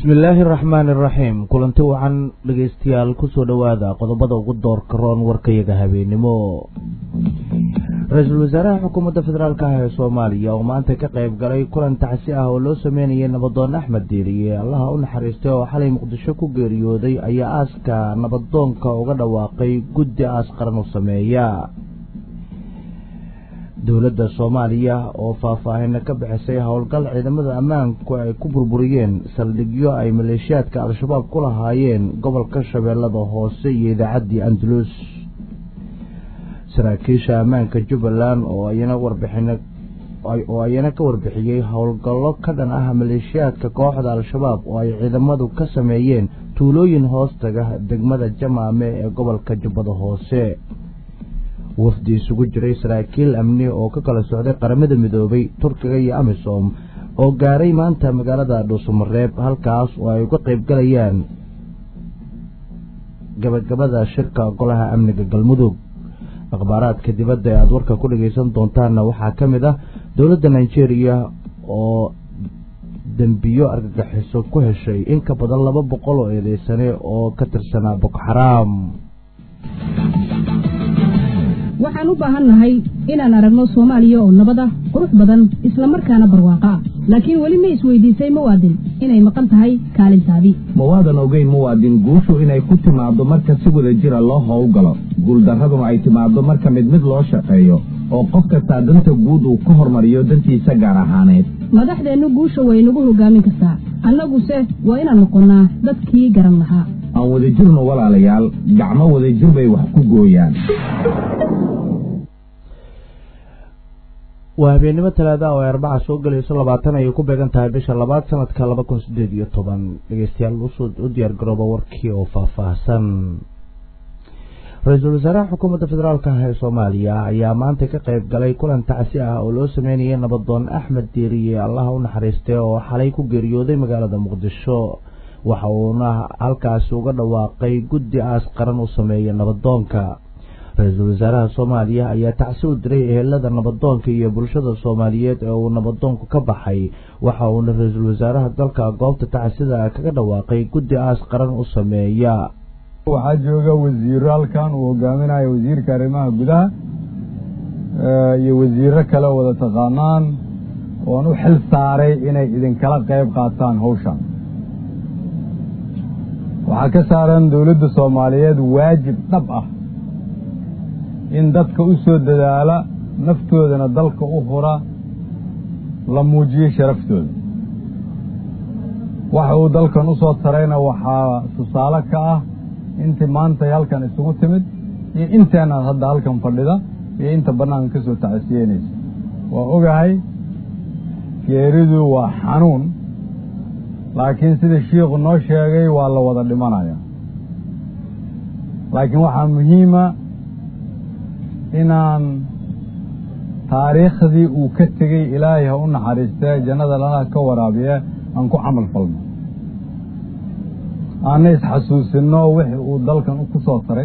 bismillaahi araxmaani araxiim kulanti wacan dhegaystayaal kusoo dhowaada qodobada ugu doorka roon warkayaga habeenimo ra-iisul wasaaraha xukuumadda federaalk ah ee soomaaliya oo maanta ka qayb galay kulan tacsi ah oo loo sameynayay nabadoon axmed diiriye allaha u naxariistay oo xalay muqdisho ku geeriyooday ayaa aaska nabadoonka uga dhawaaqay guddi aas qaran u sameeya dowladda soomaaliya oo faahfaahina ka bixisay howlgal ciidamada ammaanku ay ku burburiyeen saldhigyo ay maleeshiyaadka al-shabaab ku lahaayeen gobolka shabeellada hoose iyo idaacaddii andalus saraakiisha ammaanka jubbaland oo ayana warbixin oo ayana ka warbixiyey howlgallo ka dhan ah maleeshiyaadka kooxda al-shabaab oo ay ciidamadu ka sameeyeen tuulooyin hoostaga degmada jamaame ee gobolka jubbada hoose wafdi isugu jiray saraakiil amni oo ka kala socday qaramada midoobay turkiga iyo amisom oo gaaray maanta magaalada dhuusamareeb halkaas oo ay uga qayb galayaan gabagabada shirka golaha amniga galmudug akhbaaraadka dibadda ee aada warka ku dhagaysan doontaanna waxaa ka mid ah dowladda nigeria oo dembiyo argagixiso ku heshay in ka badan laba boqol oo eedeysane oo ka tirsanaa boko xaraam waxaan u baahan nahay inaan aragno soomaaliya oo nabad ah qurux badan isla markaana barwaaqo ah laakiin weli ma isweydiisay muwaadin inay maqan tahay kaalintaadii ma waadan ogeyn muwaadin guushu inay ku timaaddo marka si wada jira loo howlgalo guuldarraduna ay timaaddo marka mid mid loo shaqeeyo oo qof kastaa danta guud uu ka hormariyo dantiisa gaar ahaaneed madaxdeennu guusha way nagu hogaamin kartaa annaguse waa inaan noqonnaa dadkii garan lahaa aan wadajirno walaalayaal gacmo wadajir bay wax ku gooyaan waa habeennimo talaada oo ay arbaca soo gelayso labaatan ayay ku beegan tahay bisha labaad sanadka laba kun sideed iyo toban dhegeystayaal u diyaar garooba warkii oo faahfaahsan ra-iisul wasaaraha xukuumadda federaalk ah ee soomaaliya ayaa maanta ka qayb galay kulan tacsi ah oo loo sameynayay nabadoon axmed diiriye allaha u naxariistay oo xalay ku geeriyooday magaalada muqdisho waxa uuna halkaasi uga dhawaaqay guddi aas qaran u sameeya nabadoonka ra-iisul wasaaraha soomaaliya ayaa tacsi u diray ehelada nabadoonka iyo bulshada soomaaliyeed ee uu nabadoonku ka baxay waxa uuna ra-iisul wasaaraha dalka goobta tacsida kaga dhawaaqay guddi aas qaran u sameeya waxaa jooga wasiiro halkan uu hogaaminayo wasiirka arrimaha gudaha iyo wasiiro kale wada taqaanaan oon u xil saaray inay idinkala qayb qaataan hawshan waxaa ka saaran dowladda soomaaliyeed waajib dhab ah in dadka u soo dadaala naftoodana dalka u hura la muujiyo sharaftooda waxa uu dalkan u soo tarayna waxaa tusaale ka ah intii maantay halkan isugu timid iyo inteenaad hadda halkan fadhida iyo inta bannaanka ka soo tacasiyeynaysa waa ogahay geeridu waa xanuun laakiin sida shiikhu noo sheegay waa la wada dhimanaya laakiin waxaa muhiima inaan taariikhdii uu ka tegey ilaahay ha u naxariistee jannada lanaha ka waraabiye aan ku camal falno aanna isxasuusinno wixii uu dalkan ku soo taray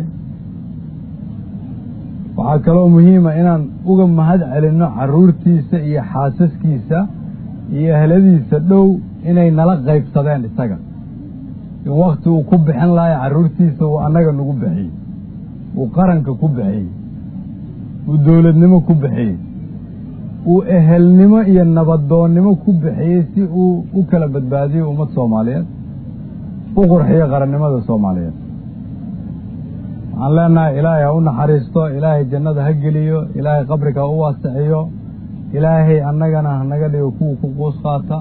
waxaa kaloo muhiima inaan uga mahad celinno carruurtiisa iyo xaasaskiisa iyo ehladiisa dhow inay nala qaybsadeen isaga in wakhti uu ku bixin lahay carruurtiisa uu annaga nagu bixiyey uu qaranka ku bixiyey uu dowladnimo ku bixiyey uu ehelnimo iyo nabadoonnimo ku bixiyey si uu u kala badbaadiyo ummad soomaaliyeed u qurxiyo qarannimada soomaaliyeed waxaan leenahay ilaahay ha u naxariisto ilaahay jannada ha geliyo ilaahay qabriga ha u waasiciyo ilaahay annagana hanaga dhigo kuwa ku quus qaata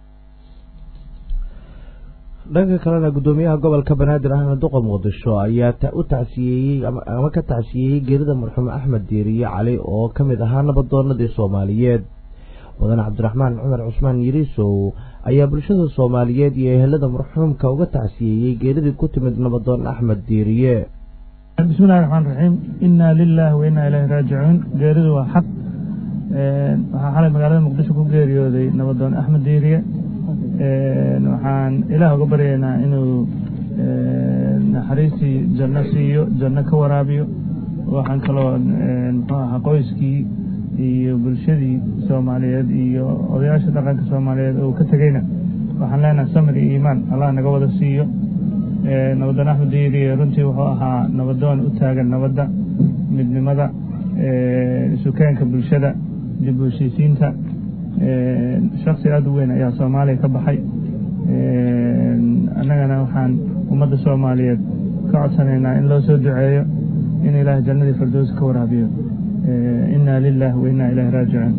dhanka kalena guddoomiyaha gobolka banaadir ahmed duqa muqdisho ayaa u tacsiyeeyey ama ka tacsiyeeyey geerida marxuum axmed diiriye cali oo ka mid ahaa nabadoonadii soomaaliyeed mudane cabdiraxmaan cumar cusmaan yiriisow ayaa bulshada soomaaliyeed iyo ehelada marxuumka uga tacsiyeeyey geeridii ku timid nabadoon axmed diiriye bismillahi raxmaan raxiim inaa lilaahi wa innaa ilaahi raajicuun geeridu waa xaq waxaa xalay magaalada muqdisho ku geeriyooday nabadoon axmed diiriye waxaan ilaah uga baryaynaa inuu naxariistii janno siiyo janno ka waraabiyo waxaan kaloo muxuu ahaa qoyskii iyo bulshadii soomaaliyeed iyo odayaasha dhaqanka soomaaliyeed oo ka tegeyna waxaan leenahay samir iyo iimaan allah naga wada siiyo nabadoon axmed diiriye runtii wuxuu ahaa nabadoon u taagan nabadda midnimada isukeenka bulshada dib u heshiisiinta shaksi aada u weyn ayaa soomaaliya ka baxay annagana waxaan ummadda soomaaliyeed ka codsanaynaa in loo soo duceeyo in ilaahay jannadii firdows ka waraabiyo inna lilah wa inna ilahi raajicuun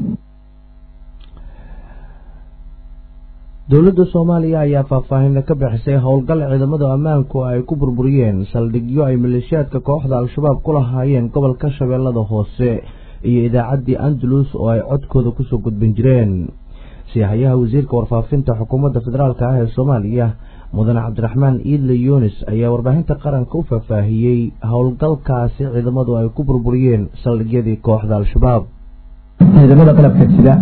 dowladda soomaaliya ayaa faahfaahin ka bixisay howlgal ciidamada ammaanku ay ku burburiyeen saldhigyo ay maleeshiyaadka kooxda al-shabaab ku lahaayeen gobolka shabeellada hoose iyo idaacaddii andalus oo ay codkooda kusoo gudbin jireen siyahayaha wasiirka warfaafinta xukuumadda federaalk ah ee soomaaliya mudane cabdiraxmaan iidle yunis ayaa warbaahinta qaranka u faahfaahiyey howlgalkaasi ciidamadu ay ku burburiyeen saldhigyadii kooxda al-shabaab ciidamada qalabka sida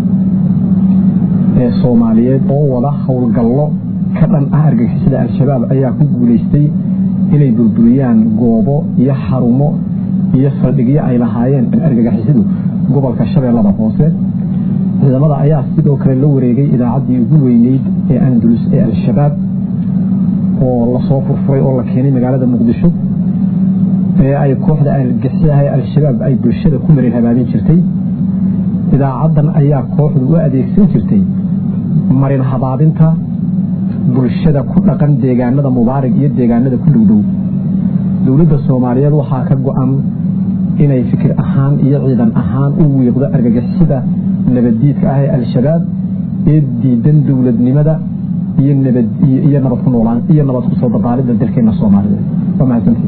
ee soomaaliyeed oo wada howlgallo ka dhan ah argagixisada al-shabaab ayaa ku guulaystay inay burburiyaan goobo iyo xarumo iyo saldhigyo ay lahaayeen argagixisadu gobolka shabeellada hoose ciidamada ayaa sidoo kale la wareegay idaacaddii ugu weyneyd ee andalus ee al-shabaab oo lasoo furfuray oo la keenay magaalada muqdisho ee ay kooxda argagixisadaha ee al-shabaab ay bulshada ku marin habaabin jirtay idaacaddan ayaa kooxdu u adeegsan jirtay marin habaabinta bulshada ku dhaqan deegaanada mubaarig iyo deegaanada ku dhowdhow dowladda soomaaliyeed waxaa ka go-an inay fikir ahaan iyo ciidan ahaan u wiiqdo argagixisada nabaddiidka ah ee al-shabaab ee diidan dowladnimada iyo nabad ku noolaan iyo nabad kusoo dabaalidda dalkeena soomaaliyeed waa mahadsantii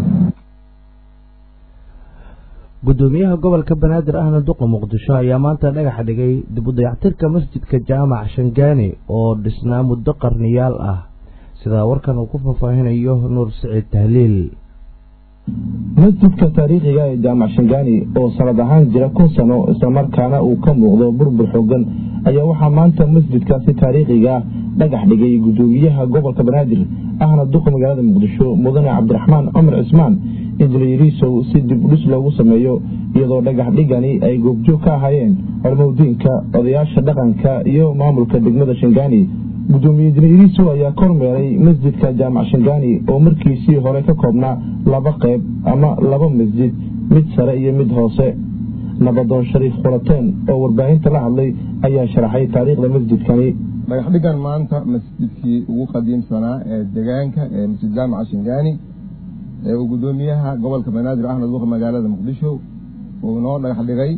gudoomiyaha gobolka banaadir ahna duqa muqdisho ayaa maanta dhagax dhigay dib u dayactirka masjidka jaamac shangaani oo dhisnaa muddo qarniyaal ah sidaa warkan uu ku faahfaahinayo nuur siciid tahliil masjidka taariikhiga ee jaamac shangaani oo sanad ahaan jira kun sano islamarkaana uu ka muuqdo burbur xoogan ayaa waxaa maanta masjidkaasi taariikhiga dhagax dhigay gudoomiyaha gobolka banaadir ahna duqa magaalada muqdisho mudane cabdiraxmaan cumar cismaan injineeriisow si dib udhis loogu sameeyo iyadoo dhagax dhigani ay goobjoog ka ahaayeen hormowdiinka odayaasha dhaqanka iyo maamulka degmada shangaani gudoomiye injineeriisow ayaa kormeeray masjidka jaamac shangaani oo markiisii hore ka koobnaa laba qayb ama laba masjid mid sare iyo mid hoose nabadoon shariif khulateen oo warbaahinta la hadlay ayaa sharaxay taariikhda masjidkani dhagaxdhigan maanta masjidkii ugu qadiimsanaa ee degaanka ee masjid jaamaca shangaani ee uu gudoomiyaha gobolka banaadir ahmed duqa magaalada muqdisho uu inoo dhagax dhigay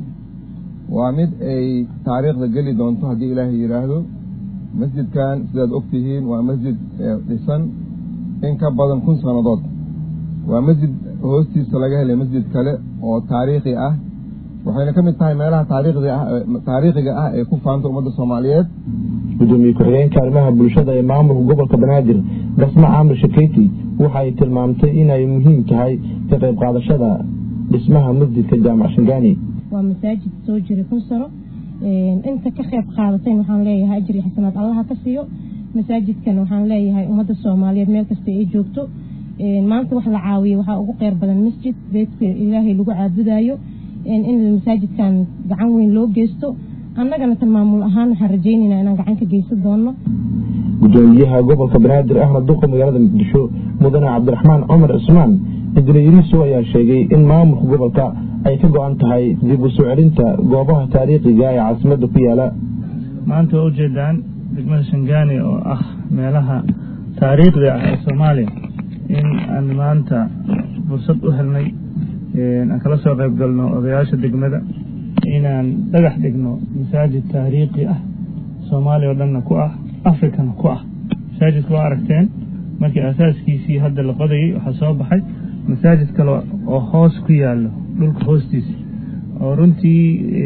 waa mid ay taariikhda geli doonto haddii ilaahay yidhaahdo masjidkan sidaad ogtihiin waa masjid dhisan in ka badan kun sannadood waa masjid hoostiisa laga helay masjid kale oo taariikhi ah waxayna ka mid tahay meelaha taariikhiga ah ee ku faanta ummadda soomaaliyeed gudoomiye ku-xigeenka arrimaha bulshada ee maamulka gobolka banaadir basma caamir shakeyti waxa ay tilmaamtay inay muhiim tahay ka qayb qaadashada dhismaha masjidka jaamac shangaani waa masaajid soo jiray kun sano inta ka qayb qaadatayn waxaan leeyahay ajri xasanaad allaha ka siiyo masaajidkan waxaan leeyahay ummadda soomaaliyeed meel kasta ay joogto maanta wax la caawiyo waxaa ugu qeyr badan masjid beedka ilaahay lagu caabudayo in masaajidkan gacan weyn loo geysto annagana tan maamul ahaan waxaan rajaynaynaa inaan gacan ka geysan doono gudoomiyaha gobolka banaadir ahna duqa magaalada muqdisho mudane cabdiraxmaan cumar cismaan injineeriiso ayaa sheegay in maamulka gobolka ay ka go-an tahay dib u soo celinta goobaha taariikhiga ee caasimadda ku yaala maanta waa ujeedaan degmada shangaani oo ah meelaha taariikhda ah ee soomaaliya in aan maanta fursad u helnay aan kala soo qayb galno odayaasha degmada inaan dhagax dhigno masaajid taariikhi ah soomaaliya oo dhanna ku ah afrikana ku ah masaajidka waa aragteen markii asaaskiisii hadda la qodayay waxaa soo baxay masaajid kale oo hoos ku yaallo dhulka hoostiisa oo runtii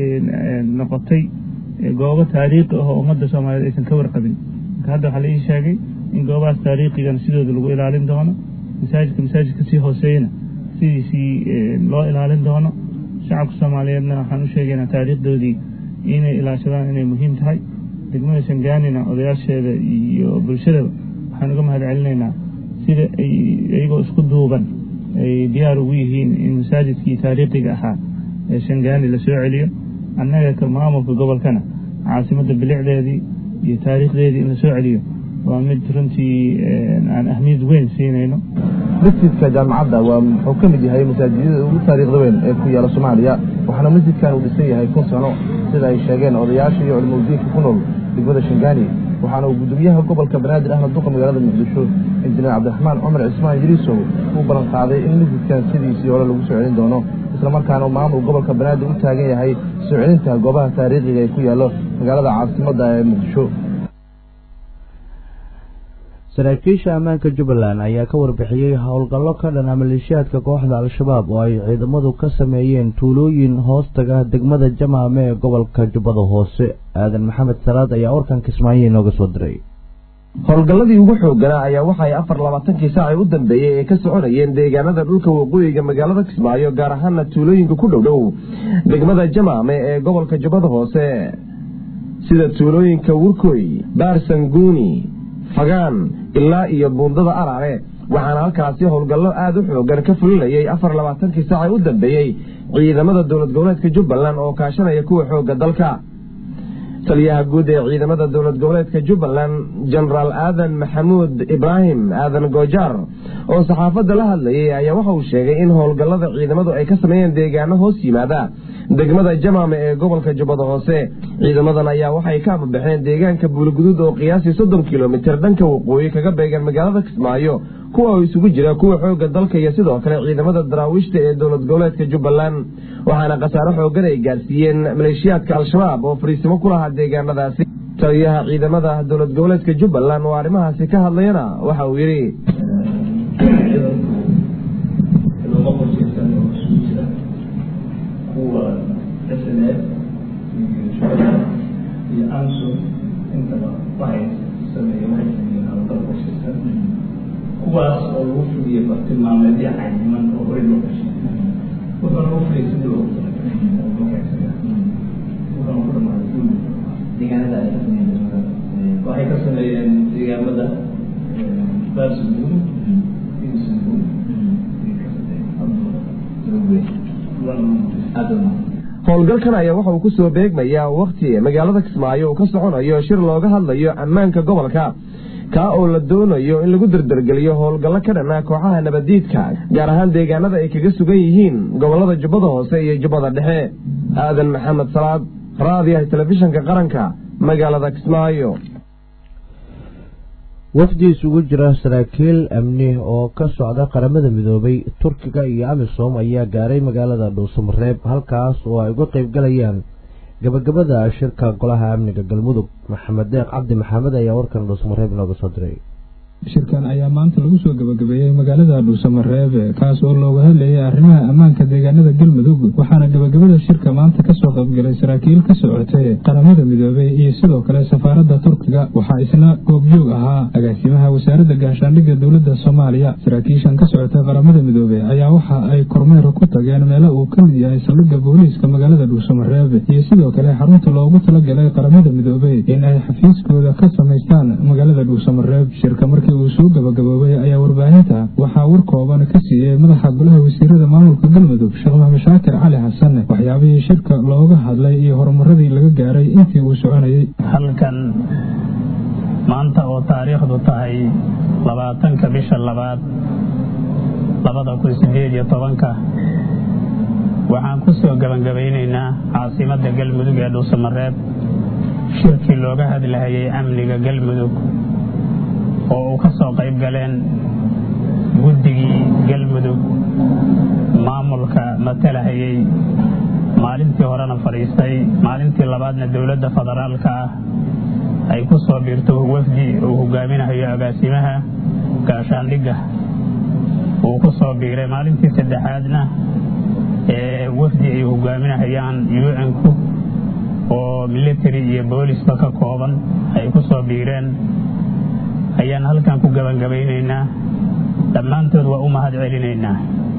noqotay goobo taariikhi ah oo ummadda soomaaliyeed aysan ka warqabin marka hadda waxaa la ii sheegay in goobahaas taariikhigana sidooda lagu ilaalin doono masaajidka masaajidka sii hooseeyana sidiisii loo ilaalin doono shacabka soomaaliyeedna waxaan u sheegaynaa taariikhdoodii inay ilaashadaan inay muhiim tahay degmada shangaanina odayaasheeda iyo bulshadaba waxaan uga mahad celinaynaa sida ay iyagoo isku duuban ay diyaar ugu yihiin in masaajidkii taariikhiga ahaa ee shangaani la soo celiyo annaga ka maamulka gobolkana caasimadda bilicdeedii iyo taariikhdeedii in la soo celiyo waa mid runtii aan ahmiyad weyn siinayno masjidka jaamacadda waa wuxuu ka mid yahay masaajidada ugu taariikhda weyn ee ku yaala soomaaliya waxaana masjidkan uu dhisan yahay kun sano sida ay sheegeen odayaasha iyo culimadiinka ku nool degmada shangaani waxaana uu gudoomiyaha gobolka banaadir ahna duqa magaalada muqdisho injineer cabdiraxmaan cumar cismaan yiriisow uu ballan qaaday in masjidkan sidiisii hore lagu soo celin doono islamarkaana uu maamul gobolka banaadir u taagan yahay soo celinta goobaha taariikhiga ee ku yaallo magaalada caasimadda ee muqdisho saraakiisha ammaanka jubbaland ayaa ka warbixiyey howlgallo ka dhana maleeshiyaadka kooxda al-shabaab oo ay ciidamadu ka sameeyeen tuulooyin hoostaga degmada jamaame ee gobolka jubbada hoose aadan maxamed salaad ayaa warkan kismaayo inooga soo diray howlgalladii ugu xooganaa ayaa waxa ay afar labaatankii saacii u dambeeyey ay ka soconayeen deegaanada dhulka waqooyiga magaalada kismaayo gaar ahaana tuulooyinka ku dhowdhow degmada jamaame ee gobolka jubbada hoose sida tuulooyinka wurkoy baarsanguuni fagaan ilaa iyo buundada araare waxaana halkaasi howlgallo aada u xoogan ka fulinayay afar labaatankii saacii u dambeeyey ciidamada dowlad goboleedka jubbaland oo kaashanaya kuwa xoogga dalka taliyaha guud ee ciidamada dowlad goboleedka jubbaland jenaraal aadan maxamuud ibraahim aadan goojaar oo saxaafadda la hadlayay ayaa waxa uu sheegay in howlgallada ciidamadu ay ka sameeyeen deegaano hoos yimaada degmada jamaame ee gobolka jubbada hoose ciidamadan ayaa waxay ka amabaxeen deegaanka buuliguduud oo qiyaasii soddon kilomitir dhanka waqooyi kaga beegan magaalada kismaayo kuwa oo isugu jira kuwa xoogga dalka iyo sidoo kale ciidamada daraawiishta ee dowlad goboleedka jubbaland waxaana khasaaro xoogan ay gaarsiiyeen maleeshiyaadka al-shabaab oo fariisimo ku lahaa deegaanadaasi taliyaha ciidamada dowlad goboleedka jubbaland oo arrimahaasi ka hadlayana waxa uu yidhi kuwa snf iyo shubada iyo anson intaba waxay sameeyeen waxay sameeyeen hawlgal qorshaysan kuwaas oo lagu fuliyey bartilmaameedyo cayiman oo horey loo gashay wuxuuna lagu fuliyey sidii loogu talagalay oo loo keensaday wuxuuna ku dhamaaday guul deegaanada ay ka sameeyeen waxay ka sameeyeen deegaamada baarsanguun iyo sanguun howlgalkan ayaa waxa uu ku soo beegmayaa wakhti magaalada kismaayo uu ka soconayo shir looga hadlayo ammaanka gobolka kaa oo la doonayo in lagu dardargeliyo howlgallo ka dhanaa kooxaha nabaddiidka gaar ahaan deegaanada ay kaga sugan yihiin gobollada jubbada hoose iyo jubbada dhexe aadan maxamed salaad raadiyaha telefishinka qaranka magaalada kismaayo wafdi isugu jira saraakiil amni oo ka socda qaramada midoobay turkiga iyo amisom ayaa gaaray magaalada dhuusamareeb halkaas oo ay uga qayb galayaan gabagabada shirka golaha amniga galmudug maxamed deeq cabdi maxamed ayaa warkan dhuusamareeb inooga soo diray shirkan ayaa maanta lagu soo gabagabeeyey magaalada dhuusamareebe kaas oo looga hadlayay arrimaha ammaanka deegaanada galmudug waxaana gabagabada shirka maanta kasoo qaybgalay saraakiil ka socotay qaramada midoobey iyo sidoo kale safaaradda turkiga waxaa isna goobjoog ahaa agaasimaha wasaaradda gaashaandhigga dowladda soomaaliya saraakiishan ka socotay qaramada midoobey ayaa waxa ay kormeer ku tageen meelo uu ka mid yahay saldhigga booliiska magaalada dhuusamareebe iyo sidoo kale xarunta loogu talagalay qaramada midoobey in ay xafiiskooda ka samaystaan magaalada dhuusamareeb shirka markii uu soo gabagaboobay ayaa warbaahinta waxaa war kooban ka siiyey madaxa golaha wasiirada maamulka galmudug sheekh maxamed shaakir cali xasan waxyaabihii shirka looga hadlay iyo horumaradii laga gaaray intii uu soconayey halkan maanta oo taariikhdu tahay labaatanka bisha labaad labada kun sideed iyo tobanka waxaan ku soo gebangabaynaynaa caasimadda galmudug ee dhuusamareeb shirkii looga hadlahayay amniga galmudug oo uu ka soo qayb galeen guddigii galmudug maamulka matalahayay maalintii horena fadhiistay maalintii labaadna dowladda federaalka ah ay ku soo biirto wafdi uu hogaaminahayo agaasimaha gaashaandhigga uu ku soo biiray maalintii saddexaadna ee wafdi ay hogaaminahayaan un-ku oo military iyo boolisba ka kooban ay ku soo biireen ayaan halkan ku gebangabaynaynaa dhammaantood waa u mahad celinaynaa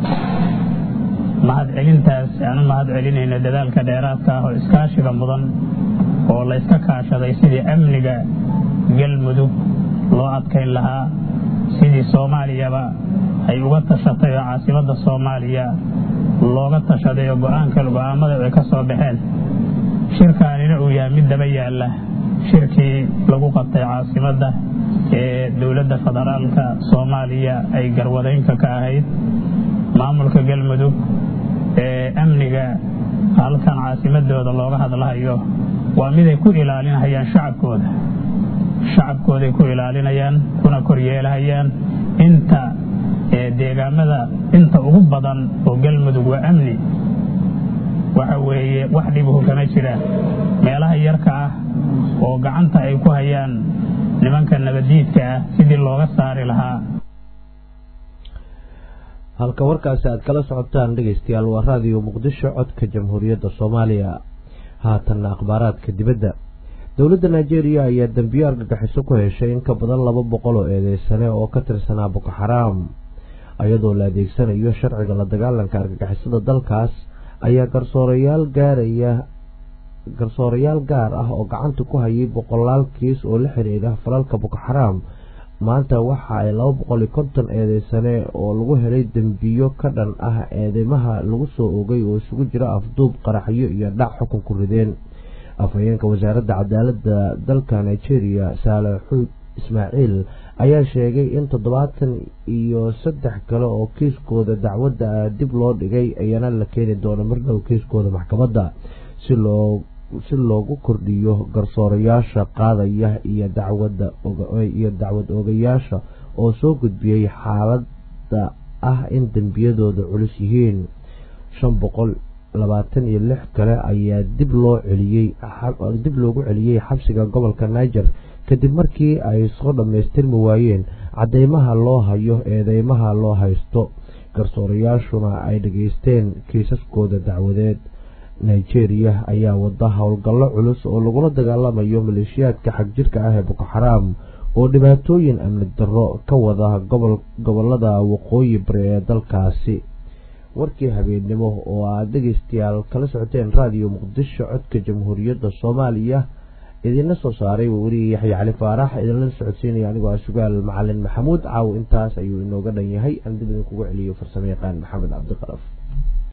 mahad celintaas aan u mahad celinayna dadaalka dheeraadka ah oo iskaashiga mudan oo layska kaashaday sidii amniga galmudug loo adkayn lahaa sidii soomaaliyaba ay uga tashatay oo caasimadda soomaaliya looga tashaday oo go-aanka go-aamada ay ka soo baxeen shirkaanina uu yahay mid daba yaalla shirkii lagu qabtay caasimadda ee dowladda federaalka soomaaliya ay garwadeynka ka ahayd maamulka galmudug ee amniga halkan caasimadooda looga hadlahayo waa miday ku ilaalinayaan shacabkooda shacabkooday ku ilaalinayaan kuna koryeelahayaan inta deegaamada inta ugu badan oo galmudug waa amni waxa weeye wax dhibuhu kama jiraan meelaha yarka ah oo gacanta ay ku hayaan nimanka nabadiidka ah sidii looga saari lahaa halka warkaasi aad kala socotaan dhegeystayaal waa raadiyo muqdisho codka jamhuuriyadda soomaaliya haatanna akhbaaraadka dibadda dowladda nigeria ayaa dembiyo argagixiso ku heshay in ka badan laba boqol oo eedeysane oo ka tirsanaa boko xaraam iyadoo la adeegsanayo sharciga la dagaalanka argagixisada dalkaas ayaa garsoorayaal gaaraya garsoorayaal gaar ah oo gacanta ku hayay boqolaal kiis oo la xiriira falalka boko xaraam maanta waxa ay laba boqol iyo konton eedeysane oo lagu helay dembiyo ka dhan ah eedeymaha lagu soo ogay oo isugu jira afduub qaraxyo iyo dhac xukun ku rideen afhayeenka wasaaradda cadaaladda dalka nigeria saale xuud ismaaciil ayaa sheegay in toddobaatan iyo saddex kale oo kiiskooda dacwadda dib loo dhigay ayana la keeni doono mardhow kiiskooda maxkamadda si loo si loogu kordhiyo garsoorayaasha qaadaya iyo dacwada iyo dacwad oogayaasha oo soo gudbiyey xaaladda ah in dembiyadooda culus yihiin shan boqol labaatan iyo lix kale ayaa dib loo celiyey dib loogu celiyey xabsiga gobolka niger kadib markii ay soo dhammaystirmi waayeen cadeymaha loo hayo eedeymaha loo haysto garsoorayaashuna ay dhageysteen kiisaskooda dacwadeed nigeria ayaa wada howlgallo culus oo lagula dagaalamayo maleeshiyaadka xagjirka ah ee boko xaraam oo dhibaatooyin amni darro ka wada gobolada waqooyi bari ee dalkaasi warkii habeennimo oo aad dhegeystayaal kala socoteen raadiyo muqdisho codka jamhuuriyadda soomaaliya idinla soo saaray weriye yaxya cali faarax idinla socodsiinaya anigoo ah sugaal macalin maxamuud caaw intaas ayuu inooga dhan yahay aan dib idinkugu celiyo farsamo yaqaan maxamed cabdiqalaf